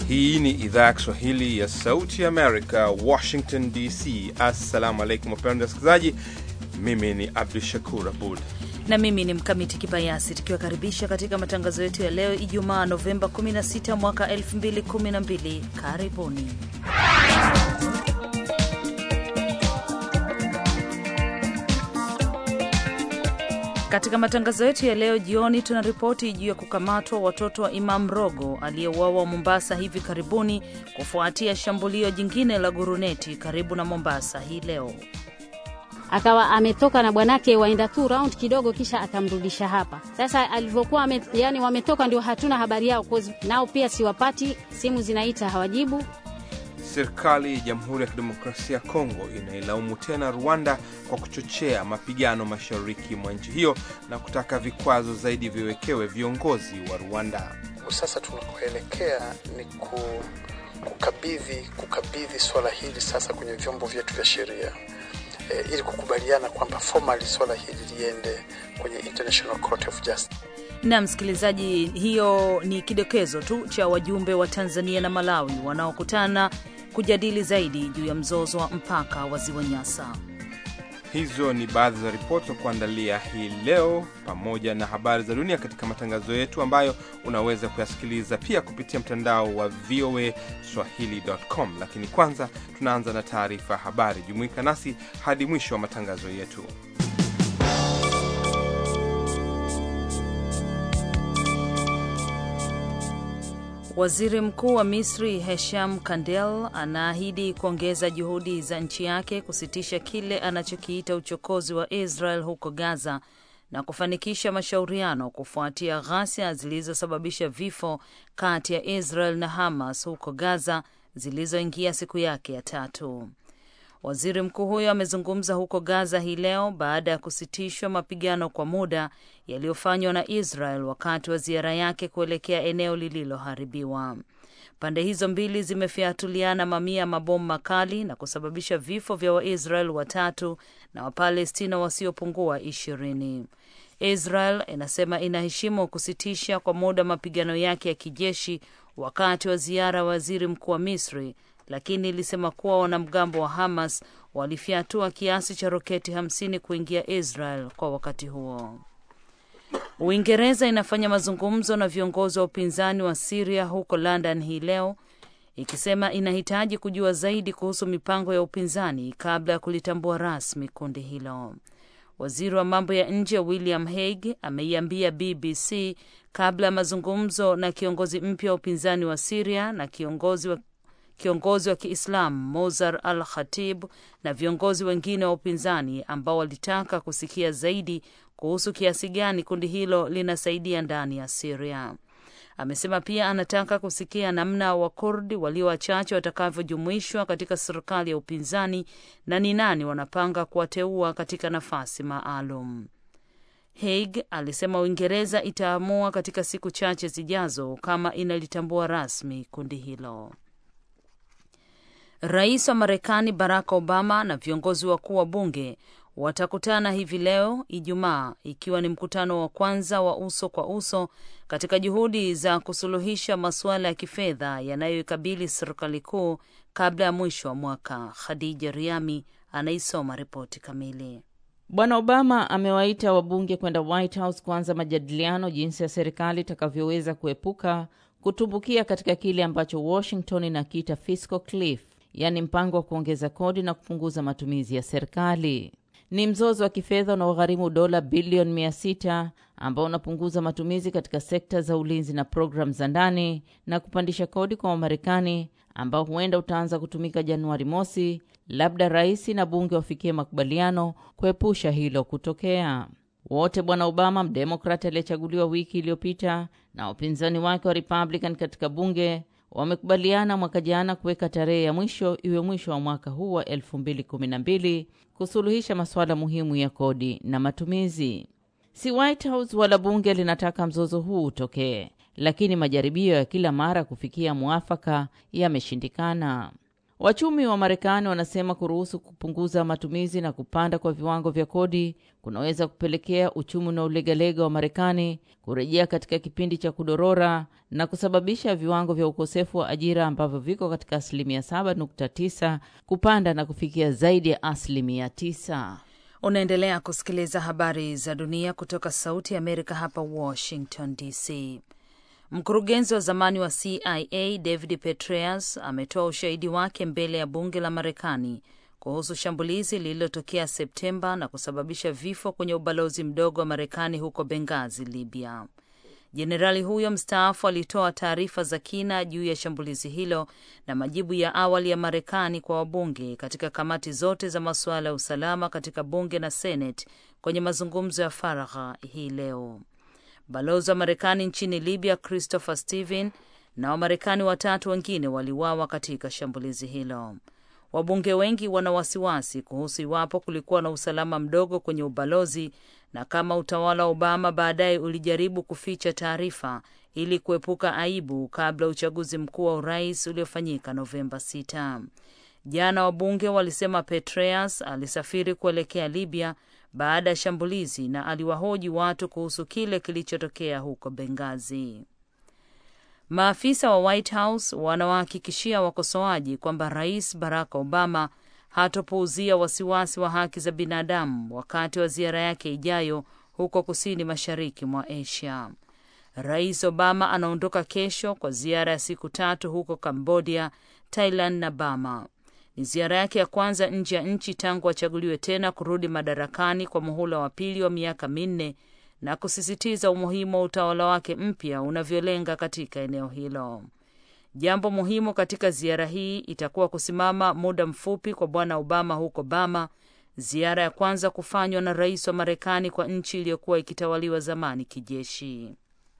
Hii ni idhaa ya Kiswahili ya Sauti Amerika, Washington DC. Assalamu alaikum wapendwa wasikilizaji, mimi ni Abdu Shakur Abud na mimi ni Mkamiti Kibayasi, tukiwakaribisha katika matangazo yetu ya leo Ijumaa Novemba 16 mwaka 2012. Karibuni. Katika matangazo yetu ya leo jioni, tuna ripoti juu ya kukamatwa watoto wa Imam Rogo aliyeuawa Mombasa hivi karibuni kufuatia shambulio jingine la guruneti karibu na Mombasa hii leo. Akawa ametoka na bwanake waenda tu round kidogo, kisha akamrudisha hapa. Sasa alivyokuwa yani wametoka, ndio hatuna habari yao, nao pia siwapati, simu zinaita hawajibu. Serikali ya Jamhuri ya Kidemokrasia ya Kongo inailaumu tena Rwanda kwa kuchochea mapigano mashariki mwa nchi hiyo na kutaka vikwazo zaidi viwekewe viongozi wa Rwanda. Sasa tunakoelekea ni ku, kukabidhi kukabidhi swala hili sasa kwenye vyombo vyetu vya sheria e, ili kukubaliana kwamba formally swala hili liende kwenye International Court of Justice. Na msikilizaji, hiyo ni kidokezo tu cha wajumbe wa Tanzania na Malawi wanaokutana kujadili zaidi juu ya mzozo wa mpaka wa Ziwa Nyasa. Hizo ni baadhi za ripoti za kuandalia hii leo, pamoja na habari za dunia katika matangazo yetu ambayo unaweza kuyasikiliza pia kupitia mtandao wa VOA Swahili.com. Lakini kwanza tunaanza na taarifa ya habari. Jumuika nasi hadi mwisho wa matangazo yetu. Waziri Mkuu wa Misri Hesham Kandel anaahidi kuongeza juhudi za nchi yake kusitisha kile anachokiita uchokozi wa Israel huko Gaza na kufanikisha mashauriano kufuatia ghasia zilizosababisha vifo kati ya Israel na Hamas huko Gaza zilizoingia siku yake ya tatu. Waziri mkuu huyo amezungumza huko Gaza hii leo baada ya kusitishwa mapigano kwa muda yaliyofanywa na Israel wakati wa ziara yake kuelekea eneo lililoharibiwa. Pande hizo mbili zimefyatuliana mamia ya mabomu makali na kusababisha vifo vya Waisrael watatu na Wapalestina wasiopungua ishirini. Israel inasema inaheshimu kusitisha kwa muda mapigano yake ya kijeshi wakati wa ziara ya waziri mkuu wa Misri lakini ilisema kuwa wanamgambo wa Hamas walifyatua kiasi cha roketi hamsini kuingia Israel kwa wakati huo. Uingereza inafanya mazungumzo na viongozi wa upinzani wa Siria huko London hii leo ikisema inahitaji kujua zaidi kuhusu mipango ya upinzani kabla ya kulitambua rasmi kundi hilo. Waziri wa mambo ya nje William Hague ameiambia BBC kabla ya mazungumzo na kiongozi mpya wa upinzani wa Siria na kiongozi wa kiongozi wa Kiislamu Mozar al Khatib na viongozi wengine wa upinzani ambao walitaka kusikia zaidi kuhusu kiasi gani kundi hilo linasaidia ndani ya Siria. Amesema pia anataka kusikia namna Wakurdi walio wachache watakavyojumuishwa katika serikali ya upinzani na ni nani wanapanga kuwateua katika nafasi maalum. Haig alisema Uingereza itaamua katika siku chache zijazo kama inalitambua rasmi kundi hilo. Rais wa Marekani Barack Obama na viongozi wakuu wa bunge watakutana hivi leo Ijumaa, ikiwa ni mkutano wa kwanza wa uso kwa uso katika juhudi za kusuluhisha masuala ya kifedha yanayoikabili serikali kuu kabla ya mwisho wa mwaka. Khadija Riami anaisoma ripoti kamili. Bwana Obama amewaita wabunge kwenda White House kuanza majadiliano jinsi ya serikali itakavyoweza kuepuka kutumbukia katika kile ambacho Washington inakiita fiscal cliff, yaani mpango wa kuongeza kodi na kupunguza matumizi ya serikali. Ni mzozo wa kifedha unaogharimu dola bilioni mia sita ambao unapunguza matumizi katika sekta za ulinzi na programu za ndani na kupandisha kodi kwa Wamarekani, ambao huenda utaanza kutumika Januari mosi, labda rais na bunge wafikie makubaliano kuepusha hilo kutokea. Wote Bwana Obama, mdemokrati aliyechaguliwa wiki iliyopita, na wapinzani wake wa Republican katika bunge wamekubaliana mwaka jana kuweka tarehe ya mwisho iwe mwisho wa mwaka huu wa 2012 kusuluhisha masuala muhimu ya kodi na matumizi. Si White House wala bunge linataka mzozo huu utokee, lakini majaribio ya kila mara kufikia mwafaka yameshindikana. Wachumi wa Marekani wanasema kuruhusu kupunguza matumizi na kupanda kwa viwango vya kodi kunaweza kupelekea uchumi unaolegalega wa Marekani kurejea katika kipindi cha kudorora na kusababisha viwango vya ukosefu wa ajira ambavyo viko katika asilimia 7.9 kupanda na kufikia zaidi ya asilimia 9. Unaendelea kusikiliza habari za dunia kutoka Sauti ya Amerika hapa Washington DC. Mkurugenzi wa zamani wa CIA David Petraeus ametoa ushahidi wake mbele ya bunge la Marekani kuhusu shambulizi lililotokea Septemba na kusababisha vifo kwenye ubalozi mdogo wa Marekani huko Benghazi, Libya. Jenerali huyo mstaafu alitoa taarifa za kina juu ya shambulizi hilo na majibu ya awali ya Marekani kwa wabunge katika kamati zote za masuala ya usalama katika bunge na Senate kwenye mazungumzo ya faragha hii leo. Balozi wa Marekani nchini Libya Christopher Steven na Wamarekani watatu wengine waliuawa katika shambulizi hilo. Wabunge wengi wana wasiwasi kuhusu iwapo kulikuwa na usalama mdogo kwenye ubalozi na kama utawala wa Obama baadaye ulijaribu kuficha taarifa ili kuepuka aibu kabla ya uchaguzi mkuu wa urais uliofanyika Novemba 6. Jana wabunge walisema Petraeus alisafiri kuelekea Libya baada ya shambulizi na aliwahoji watu kuhusu kile kilichotokea huko Benghazi. Maafisa wa White House wanawahakikishia wakosoaji kwamba Rais Barack Obama hatopuuzia wasiwasi wa haki za binadamu wakati wa ziara yake ijayo huko kusini mashariki mwa Asia. Rais Obama anaondoka kesho kwa ziara ya siku tatu huko Cambodia, Thailand na Burma. Ni ziara yake ya kwanza nje ya nchi tangu achaguliwe tena kurudi madarakani kwa muhula wa pili wa miaka minne na kusisitiza umuhimu wa utawala wake mpya unavyolenga katika eneo hilo. Jambo muhimu katika ziara hii itakuwa kusimama muda mfupi kwa Bwana Obama huko Bama, ziara ya kwanza kufanywa na rais wa Marekani kwa nchi iliyokuwa ikitawaliwa zamani kijeshi.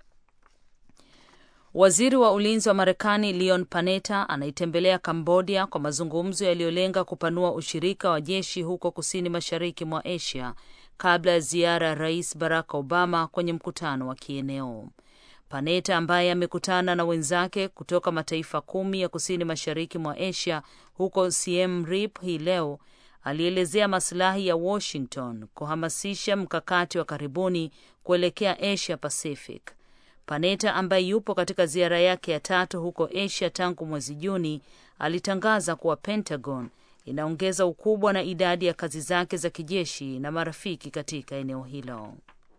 Waziri wa ulinzi wa Marekani Leon Panetta anaitembelea Kambodia kwa mazungumzo yaliyolenga kupanua ushirika wa jeshi huko kusini mashariki mwa Asia kabla ya ziara ya rais Barack Obama kwenye mkutano wa kieneo. Panetta ambaye amekutana na wenzake kutoka mataifa kumi ya kusini mashariki mwa Asia huko Siem Reap hii leo alielezea masilahi ya Washington kuhamasisha mkakati wa karibuni kuelekea Asia Pacific. Panetta ambaye yupo katika ziara yake ya tatu huko Asia tangu mwezi Juni alitangaza kuwa Pentagon inaongeza ukubwa na idadi ya kazi zake za kijeshi na marafiki katika eneo hilo.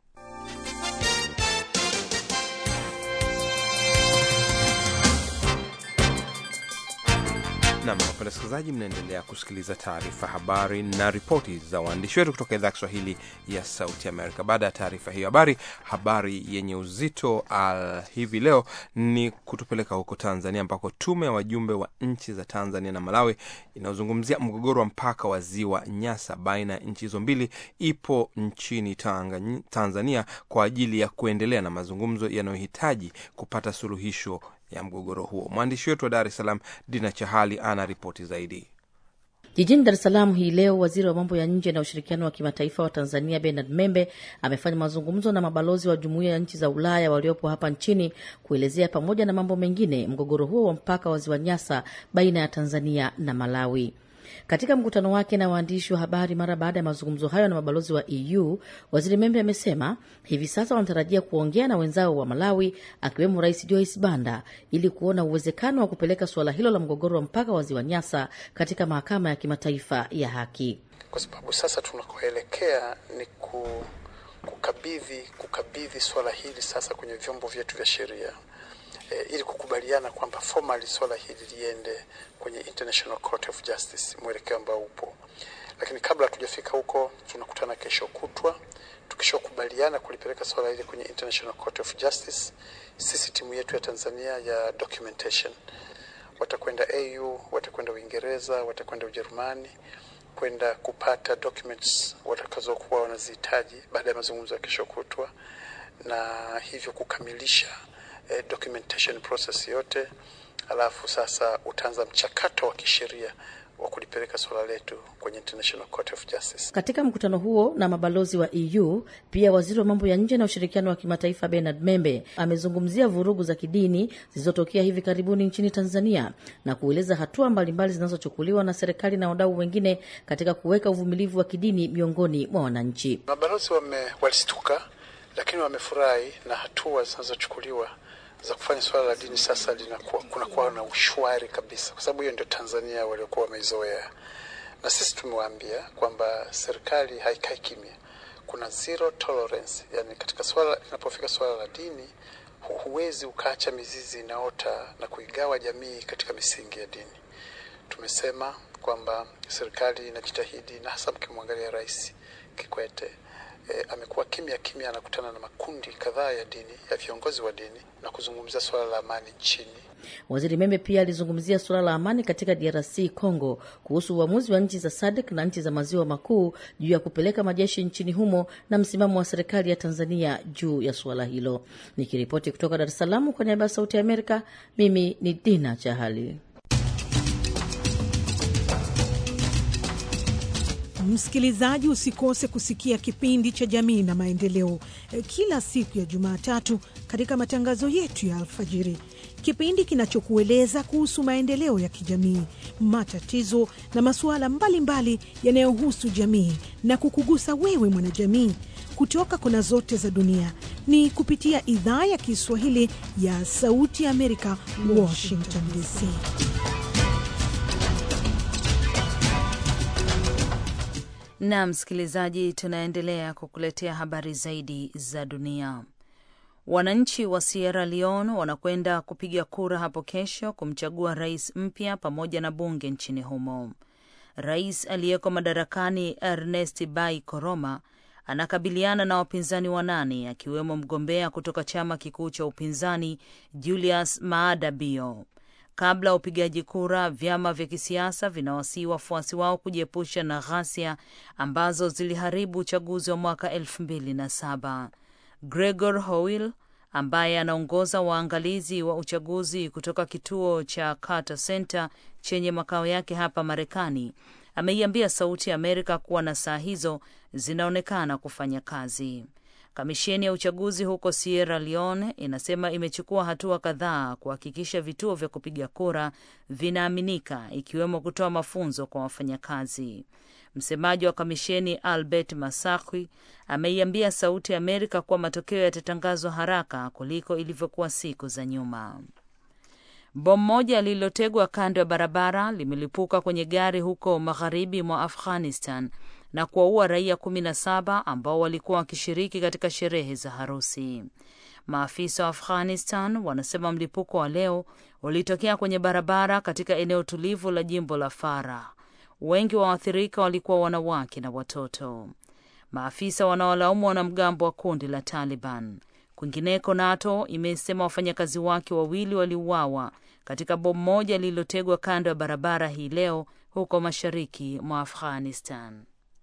Nam, wapenda wasikilizaji, mnaendelea kusikiliza taarifa habari na ripoti za waandishi wetu kutoka idhaa ya Kiswahili ya Sauti Amerika. Baada ya taarifa hiyo habari, habari yenye uzito uh, hivi leo ni kutupeleka huko Tanzania, ambako tume ya wajumbe wa nchi za Tanzania na Malawi inayozungumzia mgogoro wa mpaka wa ziwa Nyasa baina ya nchi hizo mbili ipo nchini Tanga, Tanzania kwa ajili ya kuendelea na mazungumzo yanayohitaji kupata suluhisho ya mgogoro huo. Mwandishi wetu wa Dar es Salaam, Dina Chahali, ana ripoti zaidi. Jijini Dar es Salaam hii leo, waziri wa mambo ya nje na ushirikiano wa kimataifa wa Tanzania Bernard Membe amefanya mazungumzo na mabalozi wa jumuiya ya nchi za Ulaya waliopo hapa nchini kuelezea pamoja na mambo mengine mgogoro huo wa mpaka wa ziwa Nyasa baina ya Tanzania na Malawi. Katika mkutano wake na waandishi wa habari mara baada ya mazungumzo hayo na mabalozi wa EU, waziri Membe amesema hivi sasa wanatarajia kuongea na wenzao wa Malawi, akiwemo Rais Joyce Banda ili kuona uwezekano wa kupeleka suala hilo la mgogoro wa mpaka wa ziwa Nyasa katika mahakama ya kimataifa ya haki, kwa sababu sasa tunakoelekea ni ku, kukabidhi kukabidhi swala hili sasa kwenye vyombo vyetu vya sheria. E, ili kukubaliana kwamba formally swala hili liende kwenye International Court of Justice, mwelekeo ambao upo. Lakini kabla hatujafika huko, tunakutana kesho kutwa. Tukishakubaliana kulipeleka swala hili kwenye International Court of Justice, sisi timu yetu ya Tanzania ya documentation watakwenda AU, watakwenda Uingereza, watakwenda Ujerumani kwenda kupata documents watakazokuwa wanazihitaji baada ya mazungumzo ya kesho kutwa, na hivyo kukamilisha eh, documentation process yote, alafu sasa utaanza mchakato wa kisheria wa kulipeleka suala letu kwenye International Court of Justice. Katika mkutano huo na mabalozi wa EU, pia waziri wa mambo ya nje na ushirikiano wa kimataifa Bernard Membe amezungumzia vurugu za kidini zilizotokea hivi karibuni nchini Tanzania na kueleza hatua mbalimbali zinazochukuliwa na serikali na wadau wengine katika kuweka uvumilivu wa kidini miongoni mwa wananchi. Mabalozi wame walistuka, lakini wamefurahi na hatua zinazochukuliwa za kufanya suala la dini sasa linakuwa kunakuwa na ushwari kabisa, kwa sababu hiyo ndio Tanzania waliokuwa wameizoea, na sisi tumewaambia kwamba serikali haikai kimya, kuna zero tolerance. Yani katika swala linapofika swala la dini, huwezi ukaacha mizizi inaota na kuigawa jamii katika misingi ya dini. Tumesema kwamba serikali inajitahidi, na hasa mkimwangalia Rais Kikwete E, amekuwa kimya kimya, anakutana na makundi kadhaa ya dini ya viongozi wa dini na kuzungumzia suala la amani nchini. Waziri Membe pia alizungumzia suala la amani katika DRC Congo, kuhusu uamuzi wa nchi za SADC na nchi za maziwa makuu juu ya kupeleka majeshi nchini humo na msimamo wa serikali ya Tanzania juu ya suala hilo. Nikiripoti kutoka Dar es Salaam kwa niaba ya Sauti ya Amerika, mimi ni Dina Chahali. Msikilizaji, usikose kusikia kipindi cha Jamii na Maendeleo kila siku ya Jumatatu katika matangazo yetu ya alfajiri, kipindi kinachokueleza kuhusu maendeleo ya kijamii, matatizo na masuala mbalimbali yanayohusu jamii na kukugusa wewe mwanajamii kutoka kona zote za dunia. Ni kupitia idhaa ya Kiswahili ya Sauti ya Amerika, Washington DC. Na msikilizaji, tunaendelea kukuletea habari zaidi za dunia. Wananchi wa Sierra Leone wanakwenda kupiga kura hapo kesho kumchagua rais mpya pamoja na bunge nchini humo. Rais aliyeko madarakani Ernest Bai Koroma anakabiliana na wapinzani wanane akiwemo mgombea kutoka chama kikuu cha upinzani Julius Maada Bio. Kabla ya upigaji kura, vyama vya kisiasa vinawasihi wafuasi wao kujiepusha na ghasia ambazo ziliharibu uchaguzi wa mwaka elfu mbili na saba. Gregor Howell ambaye anaongoza waangalizi wa uchaguzi kutoka kituo cha Carter Center chenye makao yake hapa Marekani ameiambia Sauti ya Amerika kuwa na saa hizo zinaonekana kufanya kazi. Kamisheni ya uchaguzi huko Sierra Leone inasema imechukua hatua kadhaa kuhakikisha vituo vya kupiga kura vinaaminika, ikiwemo kutoa mafunzo kwa wafanyakazi. Msemaji wa kamisheni Albert Masakwi ameiambia Sauti ya Amerika kuwa matokeo yatatangazwa haraka kuliko ilivyokuwa siku za nyuma. Bomu moja lililotegwa kando ya barabara limelipuka kwenye gari huko magharibi mwa Afghanistan na kuwaua raia kumi na saba ambao walikuwa wakishiriki katika sherehe za harusi. Maafisa wa Afghanistan wanasema mlipuko wa leo ulitokea kwenye barabara katika eneo tulivu la jimbo la Farah. Wengi wa waathirika walikuwa wanawake na watoto. Maafisa wanawalaumu wanamgambo wa kundi la Taliban. Kwingineko, NATO imesema wafanyakazi wake wawili waliuawa katika bomu moja lililotegwa kando ya barabara hii leo huko mashariki mwa Afghanistan.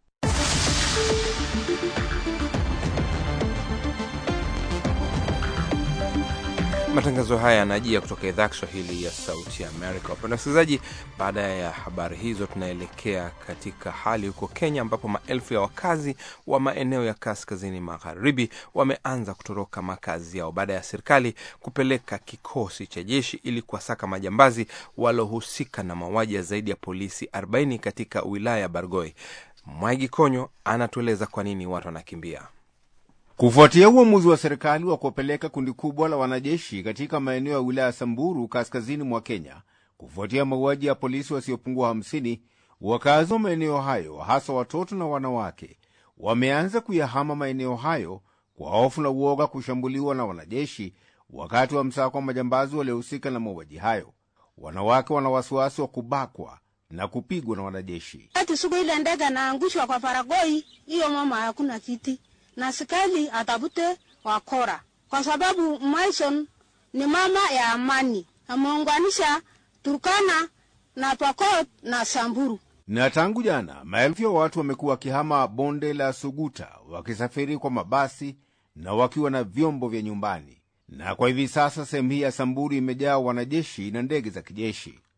Matangazo haya yanajia kutoka idhaa Kiswahili ya Sauti ya Amerika. Wapenda wasikilizaji, baada ya habari hizo, tunaelekea katika hali huko Kenya, ambapo maelfu ya wakazi wa maeneo ya kaskazini magharibi wameanza kutoroka makazi yao baada ya serikali kupeleka kikosi cha jeshi ili kuwasaka majambazi walohusika na mauaji ya zaidi ya polisi 40 katika wilaya ya Bargoi. Mwaigi Konyo anatueleza kwa nini watu wanakimbia. Kufuatia uamuzi wa serikali wa kuwapeleka kundi kubwa la wanajeshi katika maeneo ya wilaya ya Samburu kaskazini mwa Kenya kufuatia mauaji ya polisi wasiopungua 50, wakazi wa maeneo hayo hasa watoto na wanawake wameanza kuyahama maeneo hayo kwa hofu na uoga kushambuliwa na wanajeshi wakati wa msako wa majambazi waliohusika na mauaji hayo. Wanawake wana wasiwasi wa kubakwa na kupigwa na wanajeshi. Ati siku ile ndege naangushwa kwa Faragoi, hiyo mama hakuna kiti na askari atafute wakora, kwa sababu Mason ni mama ya amani, ameunganisha Turkana na Pokot na Samburu. Na tangu jana maelfu ya watu wamekuwa wakihama bonde la Suguta wakisafiri kwa mabasi na wakiwa na vyombo vya nyumbani, na kwa hivi sasa sehemu hii ya Samburu imejaa wanajeshi na ndege za kijeshi.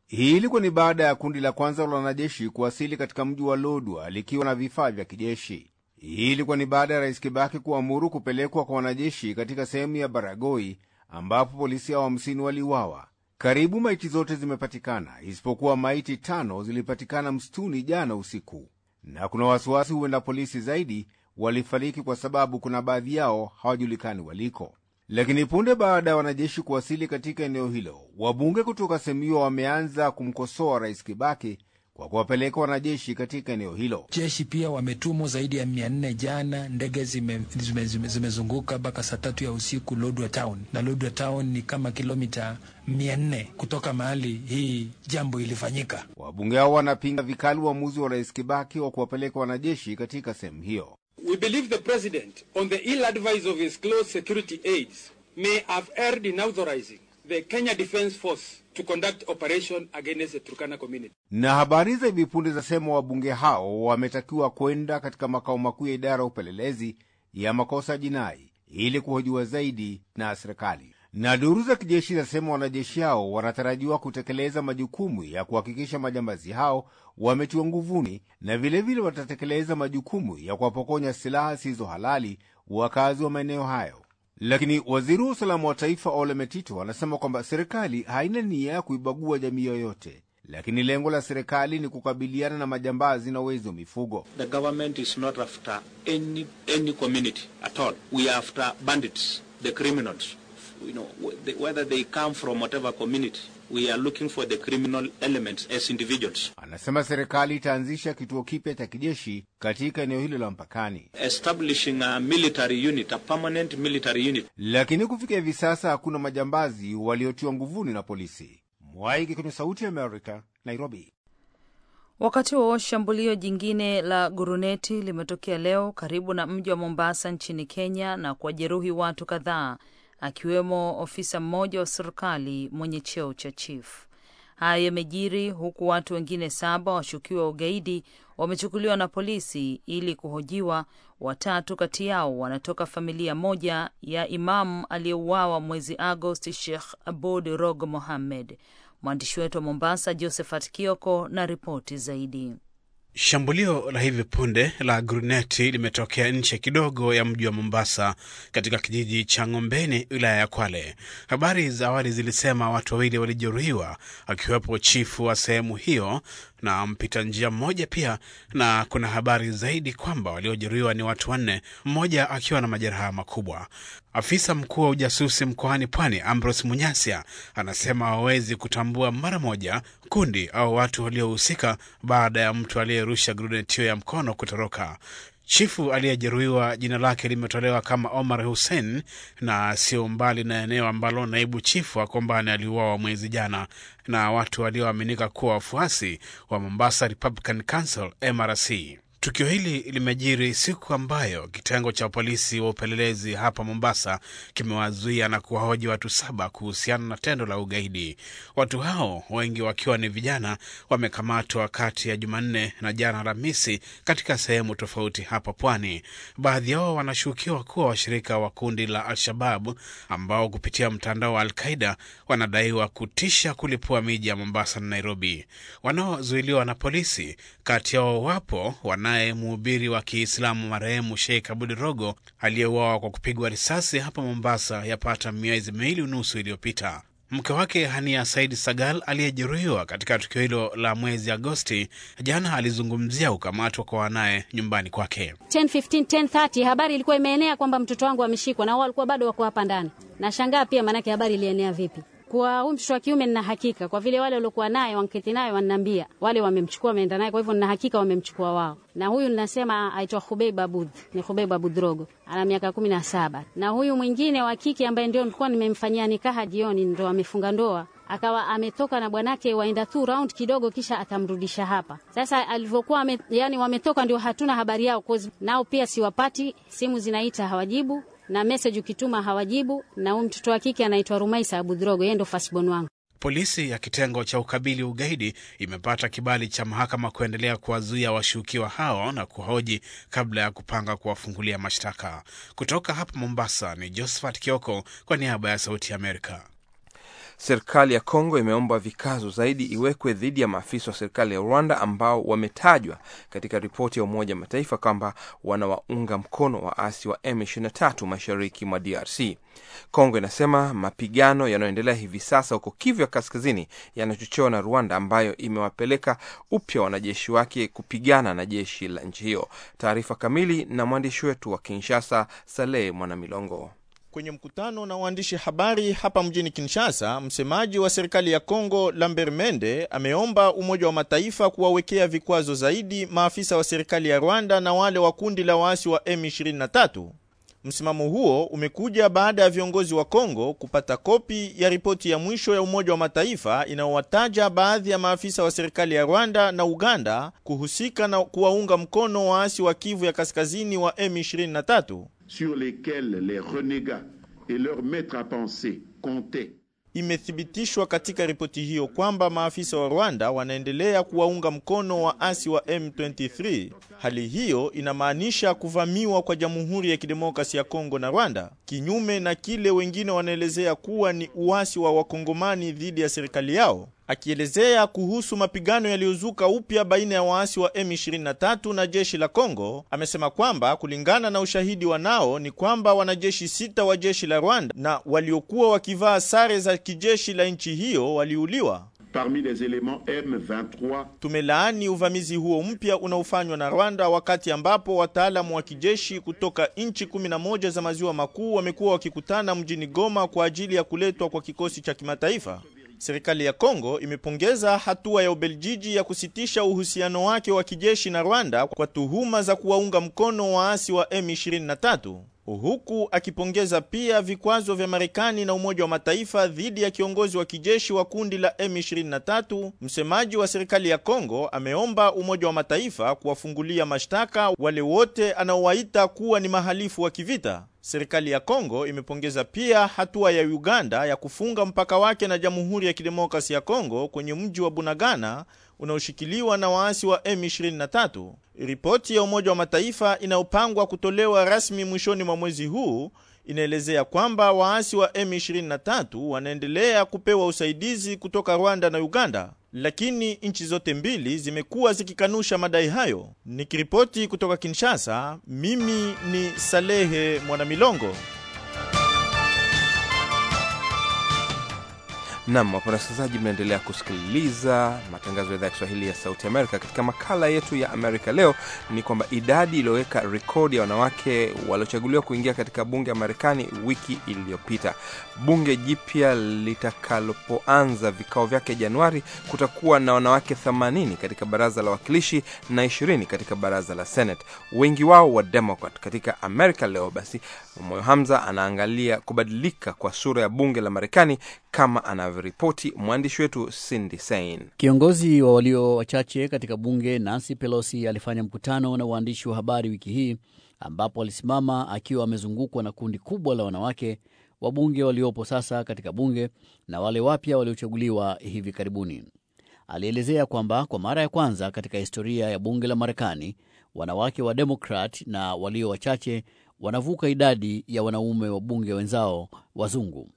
Hii ilikuwa ni baada ya kundi la kwanza la wanajeshi kuwasili katika mji wa Lodwa likiwa na vifaa vya kijeshi. Hii ilikuwa ni baada ya rais Kibaki kuamuru kupelekwa kwa wanajeshi katika sehemu ya Baragoi ambapo polisi hao hamsini waliuawa. Karibu maiti zote zimepatikana isipokuwa maiti tano zilipatikana msituni jana usiku, na kuna wasiwasi huenda polisi zaidi walifariki kwa sababu kuna baadhi yao hawajulikani waliko. Lakini punde baada ya wanajeshi kuwasili katika eneo hilo, wabunge kutoka sehemu hiyo wameanza kumkosoa rais Kibaki kwa kuwapeleka wanajeshi katika eneo hilo. Jeshi pia wametumwa zaidi ya mia nne jana. Ndege zimezunguka zime, zime, zime mpaka saa tatu ya usiku Lodwar Town, na Lodwar Town ni kama kilomita mia nne kutoka mahali hii jambo ilifanyika. Wabunge hao wanapinga vikali uamuzi wa rais Kibaki wa kuwapeleka wanajeshi katika sehemu hiyo. We believe the president on the ill advice of his close security aides may have erred in authorizing the Kenya Defence Force to conduct operation against the Turkana community. Na habari za hivi punde zasema wabunge hao wametakiwa kwenda katika makao makuu ya idara ya upelelezi ya makosa jinai ili kuhojiwa zaidi na serikali. Na duru za kijeshi zinasema wanajeshi hao wanatarajiwa kutekeleza majukumu ya kuhakikisha majambazi hao wametiwa nguvuni, na vilevile vile watatekeleza majukumu ya kuwapokonya silaha zisizo halali wakazi wa maeneo hayo. Lakini waziri wa usalama wa taifa Ole Metito anasema kwamba serikali haina nia ya kuibagua jamii yoyote, lakini lengo la serikali ni kukabiliana na majambazi na wezi wa mifugo. The government is not after any, any community at all. We are after bandits, the criminals. You know, whether they come from whatever community, we are looking for the criminal elements as individuals. Anasema serikali itaanzisha kituo kipya cha kijeshi katika eneo hilo la mpakani, establishing a military unit, a permanent military unit. Lakini kufikia hivi sasa hakuna majambazi waliotiwa nguvuni na polisi. Mwaiki kwenye Sauti ya Amerika, Nairobi. Wakati huo shambulio jingine la guruneti limetokea leo karibu na mji wa Mombasa nchini Kenya na kuwajeruhi watu kadhaa akiwemo ofisa mmoja wa serikali mwenye cheo cha chief. Haya yamejiri huku watu wengine saba washukiwa ugaidi wamechukuliwa na polisi ili kuhojiwa. Watatu kati yao wanatoka familia moja ya imamu aliyeuawa mwezi Agosti, Sheikh Abud Rogo Mohammed. Mwandishi wetu wa Mombasa, Josephat Kioko, na ripoti zaidi. Shambulio la hivi punde la gruneti limetokea nje kidogo ya mji wa Mombasa, katika kijiji cha Ng'ombeni, wilaya ya Kwale. Habari za awali zilisema watu wawili walijeruhiwa, akiwepo chifu wa sehemu hiyo na mpita njia mmoja pia, na kuna habari zaidi kwamba waliojeruhiwa ni watu wanne, mmoja akiwa na majeraha makubwa. Afisa mkuu wa ujasusi mkoani Pwani, Ambrose Munyasia, anasema hawawezi kutambua mara moja kundi au watu waliohusika baada ya mtu aliyerusha gruneti hiyo ya mkono kutoroka. Chifu aliyejeruhiwa jina lake limetolewa kama Omar Hussein na sio mbali na eneo ambalo naibu chifu wa Kombani aliuawa mwezi jana na watu walioaminika kuwa wafuasi wa Mombasa Republican Council MRC. Tukio hili limejiri siku ambayo kitengo cha polisi wa upelelezi hapa Mombasa kimewazuia na kuwahoji watu saba kuhusiana na tendo la ugaidi. Watu hao wengi wakiwa ni vijana wamekamatwa kati ya Jumanne na jana Alhamisi katika sehemu tofauti hapa pwani. Baadhi yao wanashukiwa kuwa washirika wa kundi la Al-Shabab ambao kupitia mtandao wa Al-Qaida wanadaiwa kutisha kulipua miji ya Mombasa na Nairobi. Wanaozuiliwa na polisi, kati yao wapo wanaye mhubiri wa Kiislamu marehemu Sheikh Abudi Rogo aliyeuawa kwa kupigwa risasi hapa Mombasa yapata miezi miwili unusu iliyopita. Mke wake Hania Said Sagal aliyejeruhiwa katika tukio hilo la mwezi Agosti jana alizungumzia kukamatwa kwa wanaye nyumbani kwake. 10:15 10:30 habari ilikuwa imeenea kwamba mtoto wangu ameshikwa, na wao walikuwa bado wako hapa ndani. Nashangaa pia, maanake habari ilienea vipi? Kwa huyu mtoto wa kiume nina hakika, kwa vile wale waliokuwa naye wanketi naye wananiambia wale wamemchukua, wameenda naye, kwa hivyo nina hakika wamemchukua wao. Na huyu ninasema aitwa Hubeib Abud, ni Hubeib Abud Rogo, ana miaka kumi na saba. Na huyu mwingine wa kike ambaye ndio nilikuwa nimemfanyia nikaha jioni, ndo amefunga ndoa akawa ametoka na bwanake waenda tu round kidogo, kisha atamrudisha hapa. Sasa alivyokuwa yani wametoka, ndio hatuna habari yao, nao pia siwapati, simu zinaita hawajibu na message ukituma hawajibu. Na huyu mtoto wa kike anaitwa Rumaisa Abudrogo, yeye ndo firstborn wangu. Polisi ya kitengo cha ukabili ugaidi imepata kibali cha mahakama kuendelea kuwazuia washukiwa hao na kuhoji kabla ya kupanga kuwafungulia mashtaka. Kutoka hapa Mombasa ni Josephat Kioko kwa niaba ya Sauti ya Amerika. Serikali ya Kongo imeomba vikazo zaidi iwekwe dhidi ya maafisa wa serikali ya Rwanda ambao wametajwa katika ripoti ya Umoja wa Mataifa kwamba wanawaunga mkono waasi wa M23 mashariki mwa DRC. Kongo inasema mapigano yanayoendelea hivi sasa huko Kivu ya Kaskazini yanachochewa na Rwanda ambayo imewapeleka upya wanajeshi wake kupigana na jeshi la nchi hiyo. Taarifa kamili na mwandishi wetu wa Kinshasa, Saleh Mwanamilongo. Kwenye mkutano na waandishi habari hapa mjini Kinshasa, msemaji wa serikali ya Kongo Lambert Mende ameomba Umoja wa Mataifa kuwawekea vikwazo zaidi maafisa wa serikali ya Rwanda na wale wa kundi la waasi wa M23. Msimamo huo umekuja baada ya viongozi wa Kongo kupata kopi ya ripoti ya mwisho ya Umoja wa Mataifa inayowataja baadhi ya maafisa wa serikali ya Rwanda na Uganda kuhusika na kuwaunga mkono waasi wa Kivu ya Kaskazini wa M23 sur lesquels les renégats et leurs maîtres à penser comptaient. Imethibitishwa katika ripoti hiyo kwamba maafisa wa Rwanda wanaendelea kuwaunga mkono waasi wa M23. Hali hiyo inamaanisha kuvamiwa kwa Jamhuri ya Kidemokrasi ya Kongo na Rwanda, kinyume na kile wengine wanaelezea kuwa ni uasi wa Wakongomani dhidi ya serikali yao. Akielezea kuhusu mapigano yaliyozuka upya baina ya waasi wa M23 na jeshi la Kongo, amesema kwamba kulingana na ushahidi wanao ni kwamba wanajeshi sita wa jeshi la Rwanda na waliokuwa wakivaa sare za kijeshi la nchi hiyo waliuliwa. Parmi les éléments M23, Tumelaani uvamizi huo mpya unaofanywa na Rwanda wakati ambapo wataalamu wa kijeshi kutoka nchi 11 za maziwa makuu wamekuwa wakikutana mjini Goma kwa ajili ya kuletwa kwa kikosi cha kimataifa. Serikali ya Kongo imepongeza hatua ya Ubeljiji ya kusitisha uhusiano wake wa kijeshi na Rwanda kwa tuhuma za kuwaunga mkono waasi wa M23 huku akipongeza pia vikwazo vya Marekani na Umoja wa Mataifa dhidi ya kiongozi wa kijeshi wa kundi la M23. Msemaji wa serikali ya Kongo ameomba Umoja wa Mataifa kuwafungulia mashtaka wale wote anaowaita kuwa ni mahalifu wa kivita. Serikali ya Kongo imepongeza pia hatua ya Uganda ya kufunga mpaka wake na Jamhuri ya Kidemokrasi ya Kongo kwenye mji wa Bunagana unaoshikiliwa na waasi wa M23. Ripoti ya Umoja wa Mataifa inayopangwa kutolewa rasmi mwishoni mwa mwezi huu inaelezea kwamba waasi wa M23 wanaendelea kupewa usaidizi kutoka Rwanda na Uganda, lakini nchi zote mbili zimekuwa zikikanusha madai hayo. Nikiripoti kutoka Kinshasa, mimi ni Salehe Mwanamilongo. Nam, wapenda wasikilizaji, mnaendelea kusikiliza matangazo ya idhaa ya Kiswahili ya Sauti Amerika. Katika makala yetu ya Amerika leo ni kwamba idadi iliyoweka rekodi ya wanawake waliochaguliwa kuingia katika bunge ya Marekani wiki iliyopita. Bunge jipya litakalopoanza vikao vyake Januari, kutakuwa na wanawake 80 katika baraza la wawakilishi na 20 katika baraza la Senate, wengi wao wa Democrat. Katika Amerika leo basi, Moyo Hamza anaangalia kubadilika kwa sura ya bunge la Marekani kama anavyoripoti mwandishi wetu Cindy Sein. Kiongozi wa walio wachache katika bunge Nancy Pelosi alifanya mkutano na waandishi wa habari wiki hii ambapo alisimama akiwa amezungukwa na kundi kubwa la wanawake wabunge waliopo sasa katika bunge na wale wapya waliochaguliwa hivi karibuni. Alielezea kwamba kwa mara ya kwanza katika historia ya bunge la Marekani wanawake wa Demokrat na walio wachache wanavuka idadi ya wanaume wa bunge wenzao wazungu.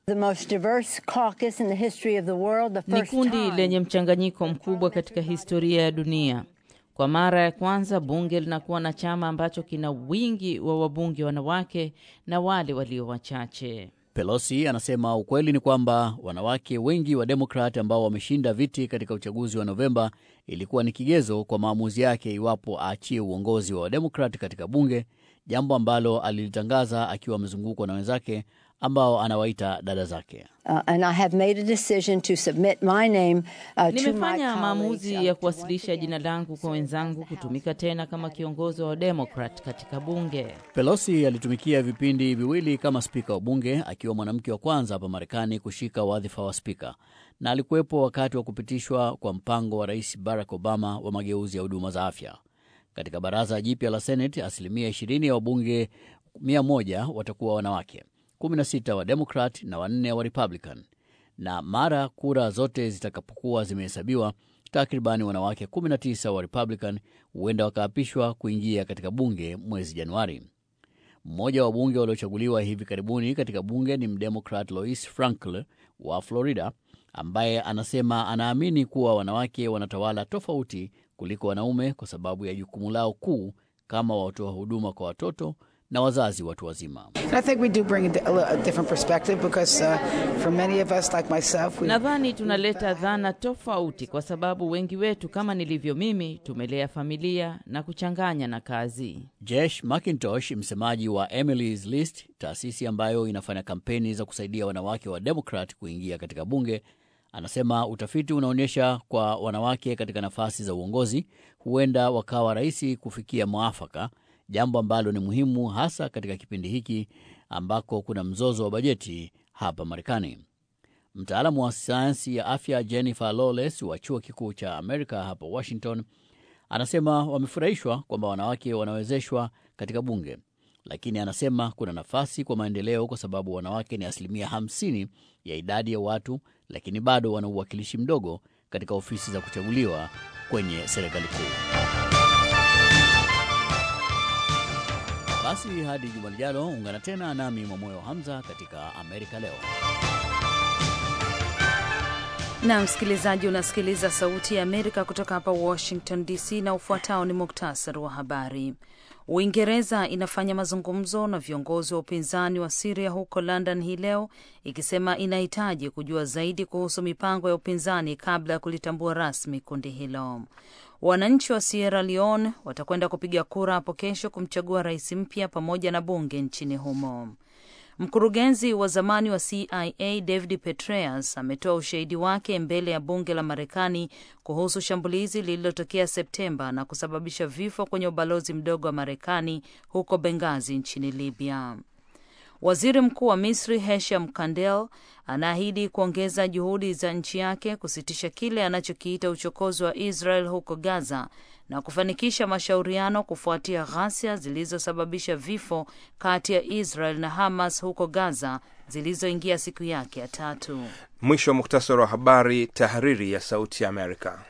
Ni kundi lenye mchanganyiko mkubwa katika historia ya dunia. Kwa mara ya kwanza bunge linakuwa na chama ambacho kina wingi wa wabunge wanawake na wale walio wachache. Pelosi anasema ukweli ni kwamba wanawake wengi wa Demokrat ambao wameshinda viti katika uchaguzi wa Novemba ilikuwa ni kigezo kwa maamuzi yake iwapo aachie uongozi wa Wademokrat katika bunge, jambo ambalo alilitangaza akiwa amezungukwa na wenzake ambao anawaita dada zake. Uh, and I have made a decision to submit my name, uh, to my Nimefanya maamuzi colleagues, ya uh, kuwasilisha jina langu kwa wenzangu kutumika tena kama kiongozi wa Democrat katika bunge. Pelosi alitumikia vipindi viwili kama spika wa bunge akiwa mwanamke wa kwanza hapa Marekani kushika wadhifa wa spika, na alikuwepo wakati wa kupitishwa kwa mpango wa Rais Barack Obama wa mageuzi ya huduma za afya. Katika baraza jipya la Senate, asilimia 20 ya wabunge 100 watakuwa wanawake, 16 wa Democrat na wanne wa Republican, na mara kura zote zitakapokuwa zimehesabiwa, takribani wanawake 19 wa Republican huenda wakaapishwa kuingia katika bunge mwezi Januari. Mmoja wa wabunge waliochaguliwa hivi karibuni katika bunge ni mdemokrat Lois Frankl wa Florida, ambaye anasema anaamini kuwa wanawake wanatawala tofauti kuliko wanaume kwa sababu ya jukumu lao kuu kama watoa huduma kwa watoto na wazazi watu wazima. Nadhani tunaleta dhana tofauti kwa sababu wengi wetu kama nilivyo mimi tumelea familia na kuchanganya na kazi. Jesh McIntosh, msemaji wa Emily's List, taasisi ambayo inafanya kampeni za kusaidia wanawake wa Demokrat kuingia katika bunge, anasema utafiti unaonyesha kwa wanawake katika nafasi za uongozi huenda wakawa rahisi kufikia mwafaka, jambo ambalo ni muhimu hasa katika kipindi hiki ambako kuna mzozo wa bajeti hapa Marekani. Mtaalamu wa sayansi ya afya Jennifer Lawless wa chuo kikuu cha Amerika hapa Washington anasema wamefurahishwa kwamba wanawake wanawezeshwa katika bunge, lakini anasema kuna nafasi kwa maendeleo kwa sababu wanawake ni asilimia 50 ya idadi ya watu, lakini bado wana uwakilishi mdogo katika ofisi za kuchaguliwa kwenye serikali kuu. Basi hadi juma lijalo, ungana tena nami Mwamoyo Hamza katika Amerika Leo. na msikilizaji, unasikiliza Sauti ya Amerika kutoka hapa Washington DC, na ufuatao ni muktasari wa habari. Uingereza inafanya mazungumzo na viongozi wa upinzani wa Siria huko London hii leo, ikisema inahitaji kujua zaidi kuhusu mipango ya upinzani kabla ya kulitambua rasmi kundi hilo. Wananchi wa Sierra Leone watakwenda kupiga kura hapo kesho kumchagua rais mpya pamoja na bunge nchini humo. Mkurugenzi wa zamani wa CIA David Petraeus ametoa ushahidi wake mbele ya bunge la Marekani kuhusu shambulizi lililotokea Septemba na kusababisha vifo kwenye ubalozi mdogo wa Marekani huko Benghazi nchini Libya. Waziri Mkuu wa Misri Hesham Kandel anaahidi kuongeza juhudi za nchi yake kusitisha kile anachokiita uchokozi wa Israel huko Gaza na kufanikisha mashauriano kufuatia ghasia zilizosababisha vifo kati ya Israel na Hamas huko Gaza zilizoingia siku yake ya tatu. Mwisho wa muktasari wa habari. Tahariri ya Sauti ya Amerika.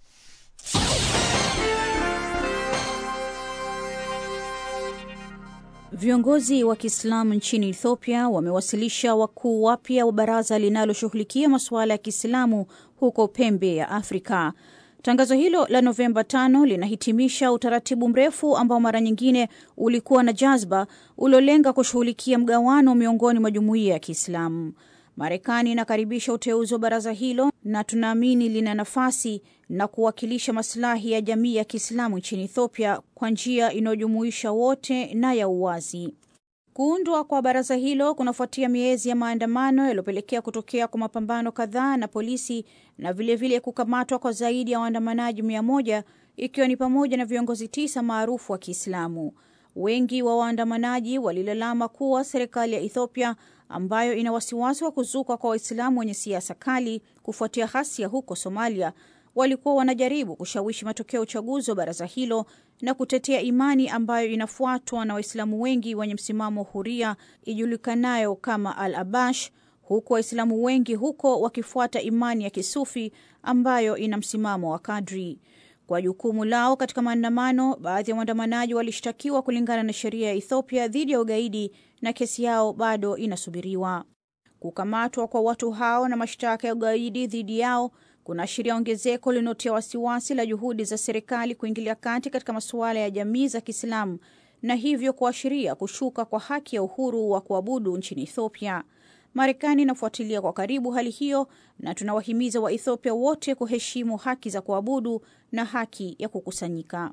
Viongozi wa Kiislamu nchini Ethiopia wamewasilisha wakuu wapya wa baraza linaloshughulikia masuala ya Kiislamu huko pembe ya Afrika. Tangazo hilo la Novemba tano linahitimisha utaratibu mrefu ambao mara nyingine ulikuwa na jazba uliolenga kushughulikia mgawano miongoni mwa jumuiya ya Kiislamu. Marekani inakaribisha uteuzi wa baraza hilo na tunaamini lina nafasi na kuwakilisha masilahi ya jamii ya Kiislamu nchini Ethiopia kwa njia inayojumuisha wote na ya uwazi. Kuundwa kwa baraza hilo kunafuatia miezi ya maandamano yaliyopelekea kutokea kwa mapambano kadhaa na polisi na vilevile vile kukamatwa kwa zaidi ya waandamanaji mia moja ikiwa ni pamoja na viongozi tisa maarufu wa Kiislamu. Wengi wa waandamanaji walilalama kuwa serikali ya Ethiopia ambayo ina wasiwasi wa kuzuka kwa Waislamu wenye siasa kali kufuatia ghasia huko Somalia walikuwa wanajaribu kushawishi matokeo ya uchaguzi wa baraza hilo na kutetea imani ambayo inafuatwa na Waislamu wengi wenye msimamo huria ijulikanayo kama Al Abash, huku Waislamu wengi huko wakifuata imani ya Kisufi ambayo ina msimamo wa kadri. Kwa jukumu lao katika maandamano, baadhi ya waandamanaji walishtakiwa kulingana na sheria ya Ethiopia dhidi ya ugaidi na kesi yao bado inasubiriwa. Kukamatwa kwa watu hao na mashtaka ya ugaidi dhidi yao kunaashiria ongezeko linalotia wasiwasi la juhudi za serikali kuingilia kati katika masuala ya jamii za Kiislamu na hivyo kuashiria kushuka kwa haki ya uhuru wa kuabudu nchini Ethiopia. Marekani inafuatilia kwa karibu hali hiyo na tunawahimiza Waethiopia wote kuheshimu haki za kuabudu na haki ya kukusanyika.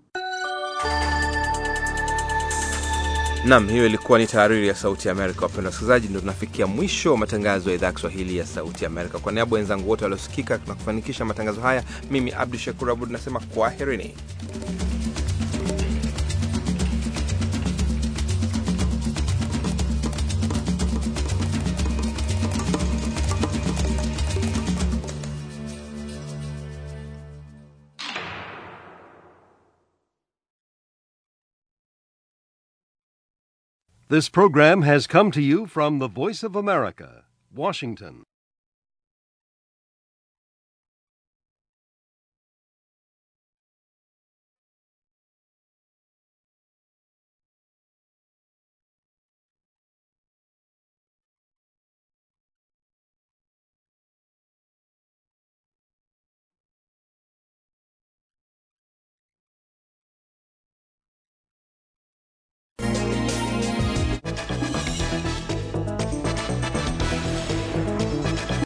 Nam, hiyo ilikuwa ni tahariri ya Sauti ya Amerika. Wapenda wasikilizaji, ndio tunafikia mwisho wa matangazo ya idhaa ya Kiswahili ya Sauti ya Amerika. Kwa niaba ya wenzangu wote waliosikika na kufanikisha matangazo haya, mimi Abdu Shakur Abud nasema kwaherini. This program has come to you from the Voice of America, Washington.